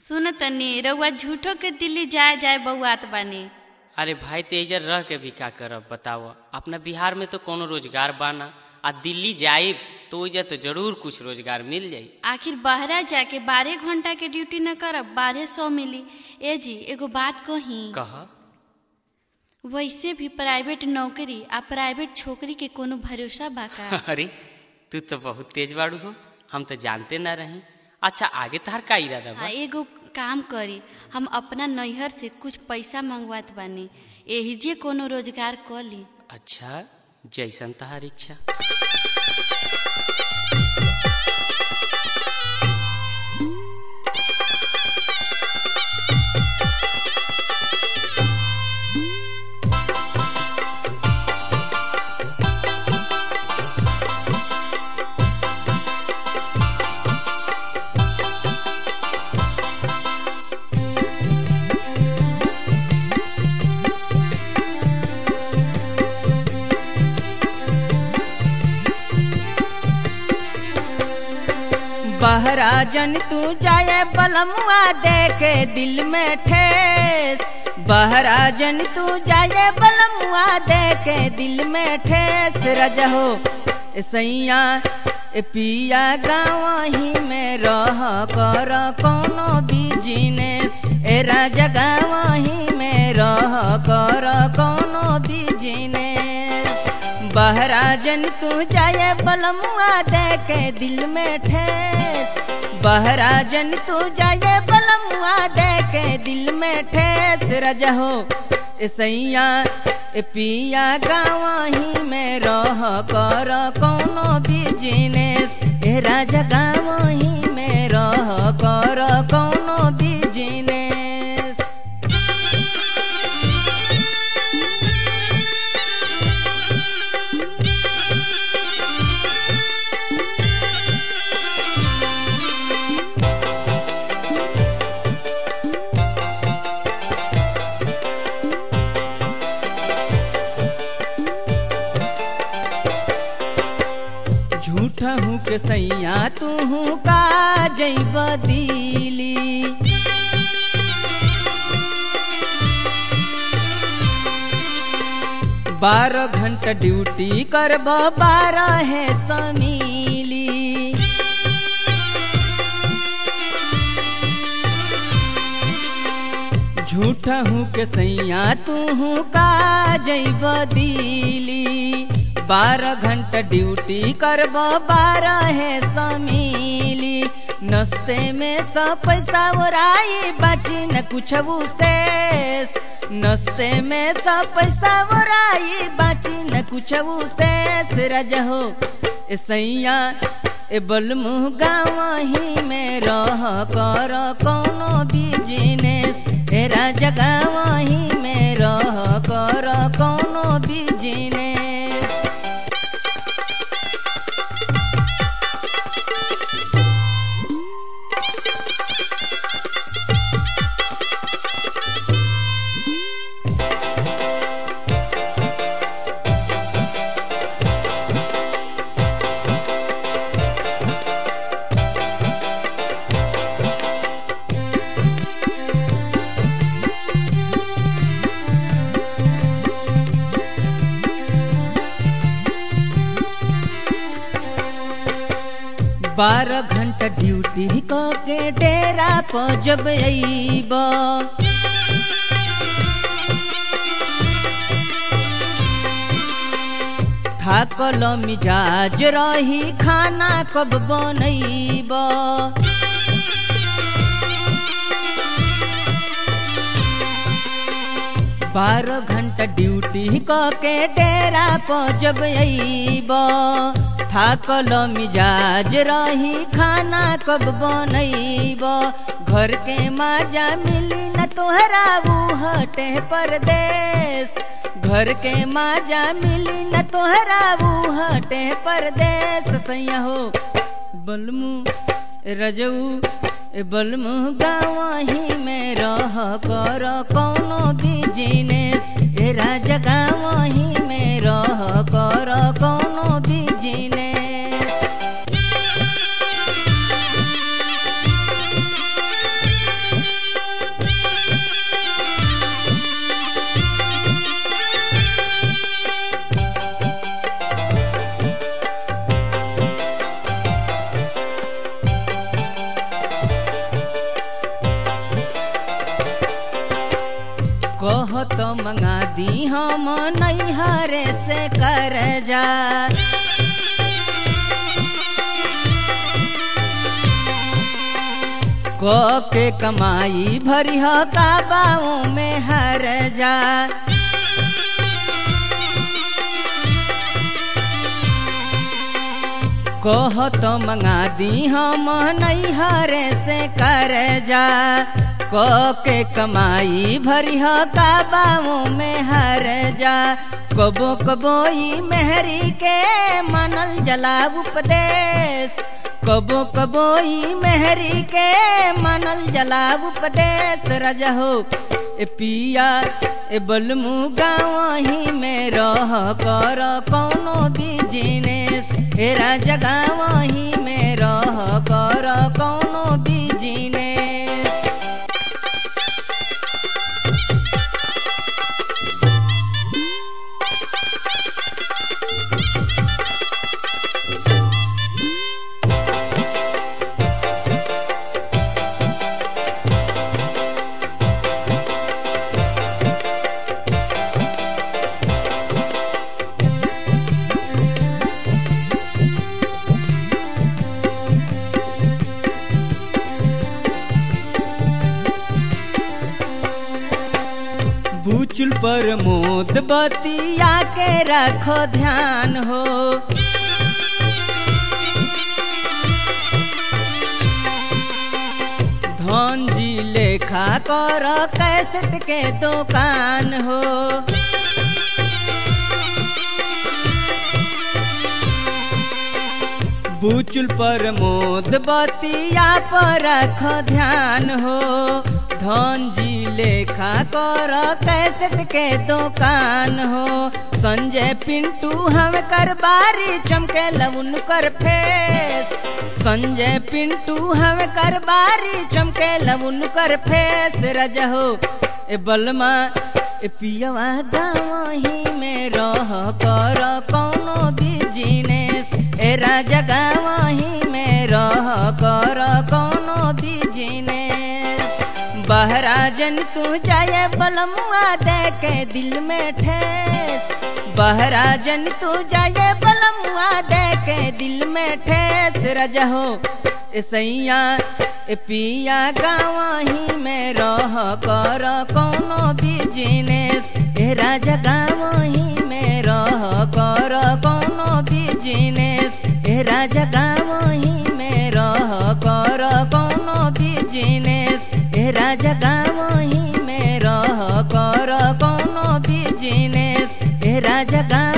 सुन तनी रउआ झूठो के दिल्ली जाए जाए बउआत बानी अरे भाई तेजर रह के भी का करब बताओ अपना बिहार में तो कोनो रोजगार बाना आ दिल्ली जाइब तो ओइजा तो जरूर कुछ रोजगार मिल जाई आखिर बहरा जाके बारह घंटा के ड्यूटी न करब बारह सौ मिली ए जी एगो बात कही कह वैसे भी प्राइवेट नौकरी आ प्राइवेट छोकरी के कोनो भरोसा बा का अरे तू तो बहुत तेज बाड़ू हो हम तो जानते ना रही अच्छा आगे तार का इरादा आ बा एगो काम करी हम अपना नैहर से कुछ पैसा मंगवात बानी एही जे कोनो रोजगार क ली अच्छा जैसन तहार इच्छा बहरा जन तू जाए बलमुआ देखे दिल में ठेस बहरा जन तू जाए बलमुआ देखे दिल में ठेस रजहो ए सैया ए पिया गाँव ही में रह कर कोनो बिजनेस ए राजा गाँव ही में रह कर कोनो बिजनेस बहरा जन तू जाए बलमुआ देखे दिल में ठेस बहरा जन तू जाए बलमुआ देखे दिल में ठेस रजहो ए सैया ए पिया गाँव ही में रह कर कोनो बिजनेस ए राजा गाँव ही में रह कर कोनो बिजनेस झूठ हूँ के सैया तू हूँ का जैब दिली बारह घंटा ड्यूटी करब बारह है समीली झूठ हूँ के सैया तू हूँ का जैब दिली बारह घंटा ड्यूटी करब बारह है समीली नस्ते में सब पैसा ओराई बाची न कुछ शेष नस्ते में सब पैसा ओराई बाची न कुछ शेष रजहो ए सैया ए बलमुह गाँव ही में रह कर कोनो बिजनेस ए राजा गाँव ही में रह कर कोनो बिजनेस बारह घंटा ड्यूटी क के डेरा पर जब अइब थाकल मिजाज रही खाना कब बनैब बारह घंटा ड्यूटी क के डेरा पर जब अइब थाकल मिजाज रही खाना कब बनैब घर के माजा मिली न तोहरा हटे परदेश घर के माजा मिली न तोहरा हटे परदेश सैया हो बलमू रजऊ ए बलमू गाँव ही में रह कर कोनो बिजनेस ए राजा गाँव ही में रह कर कोनो बिजनेस तो मंगा दी हम नैहरे से कर जा क के कमाई भरी ह काबाओं में हर जा कह तो मंगा दी हम नैहरे से कर जा क के कमाई भरी ह काबाओं में हर जा कबो कबो ई मेहरी के मनल जला उपदेश कबो कबो ई मेहरी के मनल जला उपदेश रजहो ए पिया ए बलमु गाँव ही में रह कर कौनो बिजनेस ए राजा गाँव ही में रह कर कौनो बिजनेस बूचुल पर मोद बतिया के रखो ध्यान हो धन जी लेखा कर कैसेट के दुकान हो बूचुल पर मोद बतिया पर रख ध्यान हो धन जी लेखा कर कैसेट के दुकान हो संजय पिंटू हम कर बारी चमके लउन कर फेस संजय पिंटू हम कर बारी चमके लउन कर फेस रजहो ए बलमा ए पियवा गाँव ही में रह कर कौनो बिजनेस ए राजा गाँव ही में रह कर कौनो बिजनेस बहराजन तू जाए बलमुआ दे के दिल में ठेस बहराजन तू जाए बलमुआ दे के दिल में ठेस रजहो ए सैया ए पिया गाँव ही में रह कर कौनो बिजनेस ए राजा गाँव ही में रह कर कौनो बिजनेस ए राजा गाँव ही में रह कर कौनो बिजनेस ए राजा गाँव ही में रह कर कौनो बिजनेस ए राजा गाँव